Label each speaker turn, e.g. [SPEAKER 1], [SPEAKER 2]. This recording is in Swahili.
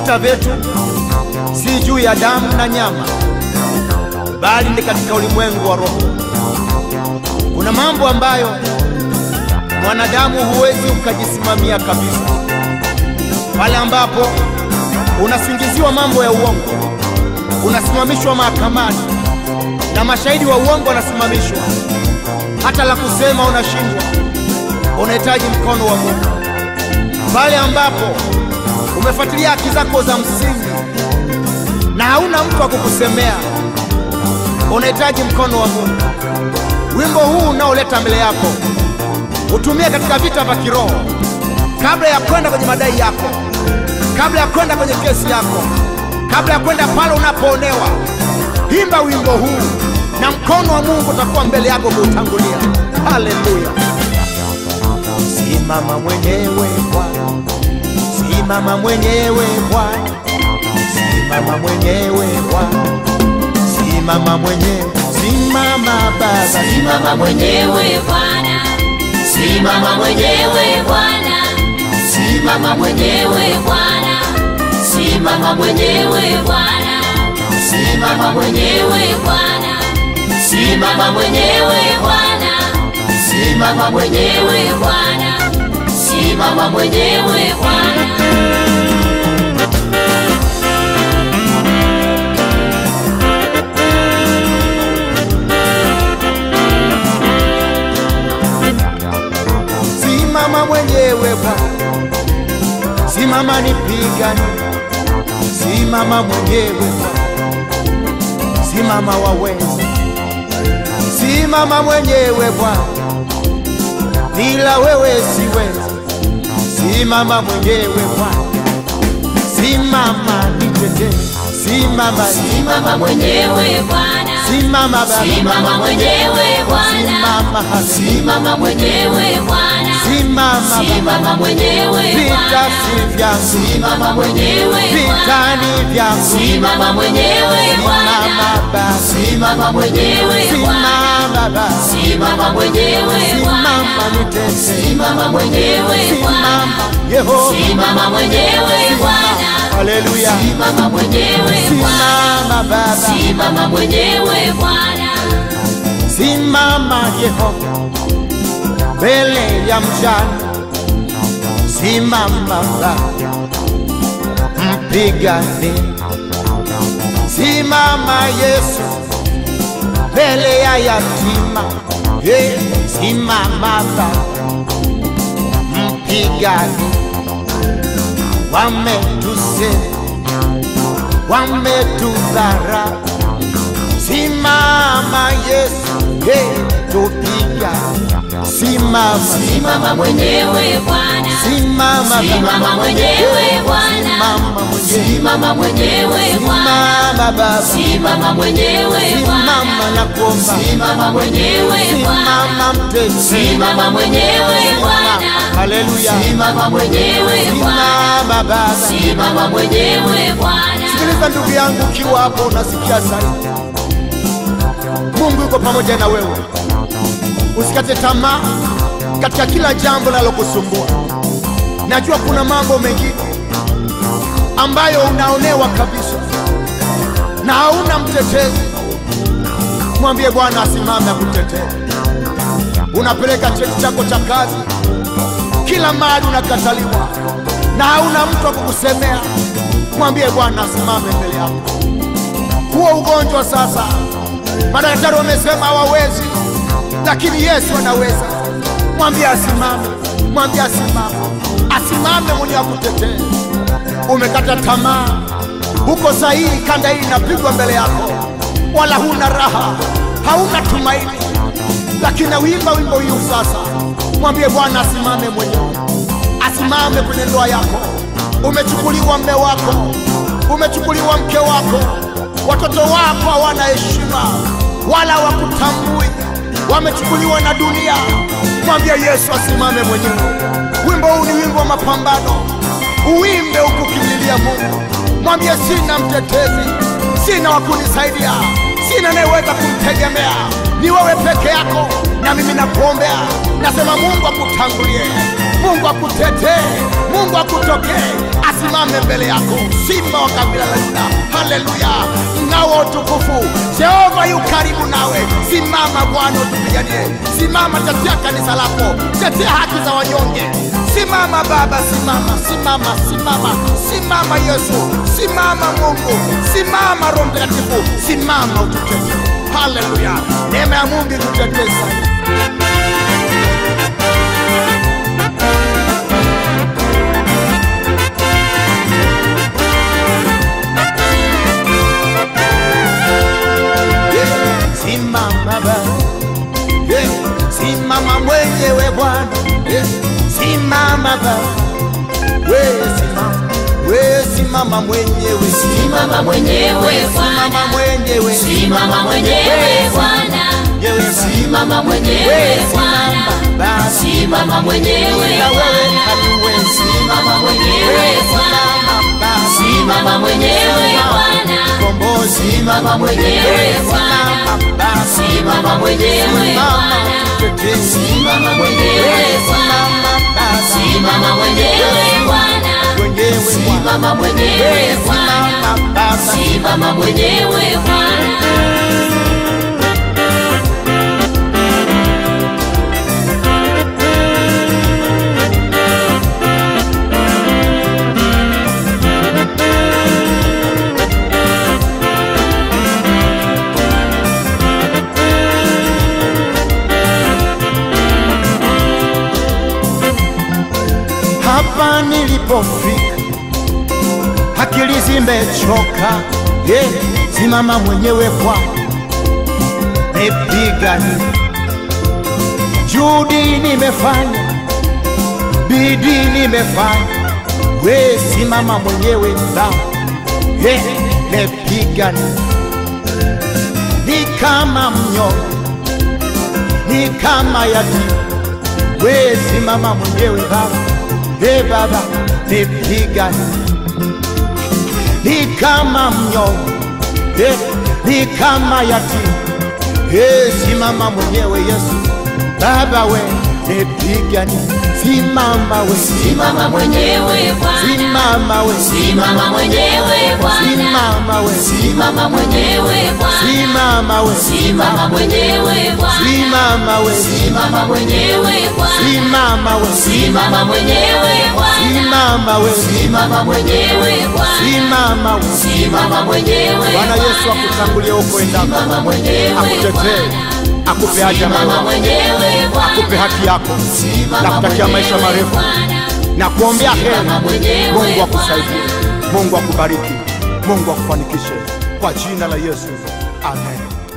[SPEAKER 1] vita vyetu si juu ya damu na nyama, bali ni katika ulimwengu wa roho. Kuna mambo ambayo mwanadamu huwezi ukajisimamia kabisa, pale ambapo unasingiziwa mambo ya uongo, unasimamishwa mahakamani na mashahidi wa uongo wanasimamishwa, hata la kusema unashindwa. Unahitaji mkono wa Mungu pale ambapo umefuatilia haki zako za msingi na hauna mtu wa kukusemea, unahitaji mkono wa Mungu. Wimbo huu unaoleta mbele yako utumie katika vita vya kiroho, kabla ya kwenda kwenye madai yako, kabla ya kwenda kwenye kesi yako, kabla ya kwenda pale unapoonewa. Imba wimbo huu na mkono wa Mungu utakuwa mbele yako kuutangulia. Haleluya! Simama mwenyewe Bwana, simama mwenyewe Bwana, simama mwenyewe Bwana, simama mwenyewe, simama Baba,
[SPEAKER 2] Simama mwenyewe Bwana, simama mwenyewe Bwana, simama mwenyewe Bwana, simama mwenyewe Bwana, simama mwenyewe Bwana, simama mwenyewe Bwana, simama mwenyewe Bwana, simama mwenyewe Bwana.
[SPEAKER 1] simama mwenyewe Bwana, simama nipigane, simama mwenyewe Bwana, simama waweza, simama mwenyewe Bwana, bila wewe siwezi, simama mwenyewe Bwana, simama nitetee, simama,
[SPEAKER 2] Simama mwenyewe Bwana,
[SPEAKER 1] simama Baba,
[SPEAKER 2] simama mwenyewe Bwana,
[SPEAKER 1] simama
[SPEAKER 2] simama mwenyewe Bwana,
[SPEAKER 1] simama Baba,
[SPEAKER 2] simama mwenyewe
[SPEAKER 1] vita
[SPEAKER 2] Bwana,
[SPEAKER 1] si vyangu,
[SPEAKER 2] simama mwenyewe
[SPEAKER 1] vita
[SPEAKER 2] Bwana,
[SPEAKER 1] ni vyangu,
[SPEAKER 2] simama mwenyewe Bwana,
[SPEAKER 1] simama Baba,
[SPEAKER 2] simama mwenyewe Bwana,
[SPEAKER 1] simama Baba,
[SPEAKER 2] simama mwenyewe
[SPEAKER 1] simama
[SPEAKER 2] Bwana,
[SPEAKER 1] nitese,
[SPEAKER 2] simama mwenyewe Bwana,
[SPEAKER 1] simama Yehova,
[SPEAKER 2] simama mwenyewe Bwana,
[SPEAKER 1] haleluya,
[SPEAKER 2] simama mwenyewe Bwana,
[SPEAKER 1] simama Baba,
[SPEAKER 2] simama mwenyewe Bwana.
[SPEAKER 1] simama Yehova, mbele ya mjane, simama Baba, mpigane, simama Yesu, mbele ya yatima, hey, simama Baba, mpigane, wametuse, wametudhara, simama Yesu, hey, tupiga, simama,
[SPEAKER 2] Simama mwenyewe Bwana,
[SPEAKER 1] simama
[SPEAKER 2] simama mwenyewe Bwana,
[SPEAKER 1] simama mwenyewe,
[SPEAKER 2] simama mwenyewe Bwana,
[SPEAKER 1] simama Baba,
[SPEAKER 2] simama mwenyewe
[SPEAKER 1] simama
[SPEAKER 2] Bwana,
[SPEAKER 1] na kuomba,
[SPEAKER 2] simama mwenyewe Bwana,
[SPEAKER 1] simama mtesi,
[SPEAKER 2] simama mwenyewe Bwana,
[SPEAKER 1] haleluya,
[SPEAKER 2] simama mwenyewe Bwana,
[SPEAKER 1] simama Baba.
[SPEAKER 2] simama mwenyewe Bwana.
[SPEAKER 1] Sikiliza ndugu yangu, ukiwa hapo unasikia sauti, Mungu yuko pamoja na wewe. Usikate tamaa katika kila jambo linalokusumbua. Najua kuna mambo mengine ambayo unaonewa kabisa na hauna mtetezi. Mwambie Bwana asimame akutetee. Unapeleka cheti chako cha kazi, kila mahali unakataliwa na hauna mtu wa kukusemea. Mwambie Bwana asimame mbele yako. Huo ugonjwa sasa, madaktari wamesema hawawezi, lakini Yesu anaweza. Mwambie asimame, mwambie asimame, asimame mwenye akutetee. Umekata tamaa, uko sahihi, kanda hii inapigwa mbele yako, wala huna raha, hauna tumaini, lakini nauimba wimbo huu sasa. Mwambie Bwana asimame mwenyewe, asimame kwenye ndoa yako. Umechukuliwa mme wako, umechukuliwa mke wako, watoto wako hawana heshima wala hawakutambui, wamechukuliwa na dunia. Mwambie Yesu asimame mwenyewe. Wimbo huu ni wimbo wa mapambano, uwimbe ukukimbilia Mungu. Mwambie sina mtetezi, sina wa kunisaidia, sina anayeweza kumtegemea, ni wewe peke yako, na mimi nakuombea, nasema Mungu akutangulie, Mungu akutetee, Mungu akutokee, asimame asimame mbele yako, simba wa kabila la Yuda. Haleluya, mng'ao wa utukufu, Jehova yu karibu nawe. Simama Bwana, utupiganie. Simama, tetea kanisa lako, tetea haki za wanyonge. Simama Baba, simama, simama, simama, simama Yesu, simama Mungu, simama Roho Mtakatifu, simama ututetee. Haleluya, neema ya Mungu ikutetee sana. Simama Baba, yeah. simama mwenyewe Bwana, yeah. simama Baba, we simama, we simama mwenyewe,
[SPEAKER 2] Simama mwenyewe
[SPEAKER 1] simama
[SPEAKER 2] Bwana,
[SPEAKER 1] mwenyewe,
[SPEAKER 2] simama mwenyewe Bwana,
[SPEAKER 1] Yewe
[SPEAKER 2] simama
[SPEAKER 1] we
[SPEAKER 2] mwenyewe Bwana,
[SPEAKER 1] simama Baba,
[SPEAKER 2] simama mwenyewe
[SPEAKER 1] ila wewe
[SPEAKER 2] Bwana,
[SPEAKER 1] hatuwezi,
[SPEAKER 2] simama mwenyewe Bwana,
[SPEAKER 1] simama Baba,
[SPEAKER 2] simama mwenyewe Bwana,
[SPEAKER 1] kombozi,
[SPEAKER 2] simama mwenyewe Bwana,
[SPEAKER 1] simama Baba,
[SPEAKER 2] simama mwenyewe
[SPEAKER 1] simama
[SPEAKER 2] Bwana,
[SPEAKER 1] tutetee,
[SPEAKER 2] simama mwenyewe Bwana,
[SPEAKER 1] simama Baba,
[SPEAKER 2] simama mwenyewe Bwana,
[SPEAKER 1] mwenyewe Bwana.
[SPEAKER 2] simama mwenyewe Bwana,
[SPEAKER 1] Simama Baba,
[SPEAKER 2] simama mwenyewe Bwana.
[SPEAKER 1] hapa nilipofika, akili zimechoka. Yeah, simama mwenyewe kwa nipigani, juhudi nimefanya, bidii nimefanya, we simama mwenyewe Baba, yeah, nipigani ni kama mnyonge, ni kama yatima we simama mwenyewe Baba, e Baba nipigane, ni kama mnyonge, e, ni kama yatima, e simama mwenyewe Yesu Baba, we nipigane, simama we,
[SPEAKER 2] Simama mwenyewe Bwana,
[SPEAKER 1] simama we,
[SPEAKER 2] simama mwenyewe Bwana,
[SPEAKER 1] simama we,
[SPEAKER 2] simama mwenyewe Bwana,
[SPEAKER 1] simama we,
[SPEAKER 2] simama mwenyewe Bwana,
[SPEAKER 1] simama we,
[SPEAKER 2] simama mwenyewe Bwana,
[SPEAKER 1] simama we,
[SPEAKER 2] simama mwenyewe Bwana,
[SPEAKER 1] simama we,
[SPEAKER 2] simama mwenyewe Bwana,
[SPEAKER 1] simama we.
[SPEAKER 2] simama mwenyewe
[SPEAKER 1] Bwana Yesu akutangulie huko endako,
[SPEAKER 2] simama mwenyewe
[SPEAKER 1] akutetee,
[SPEAKER 2] Bwana,
[SPEAKER 1] akupe haja
[SPEAKER 2] simama
[SPEAKER 1] moyoni,
[SPEAKER 2] mwenyewe Bwana,
[SPEAKER 1] akupe haki yako na
[SPEAKER 2] simama
[SPEAKER 1] kutakia maisha
[SPEAKER 2] mwenyewe
[SPEAKER 1] marefu
[SPEAKER 2] Bwana,
[SPEAKER 1] na kuombea heri.
[SPEAKER 2] Simama mwenyewe
[SPEAKER 1] Mungu akusaidie, Mungu akubariki, Mungu akufanikishe kwa jina la Yesu, amen.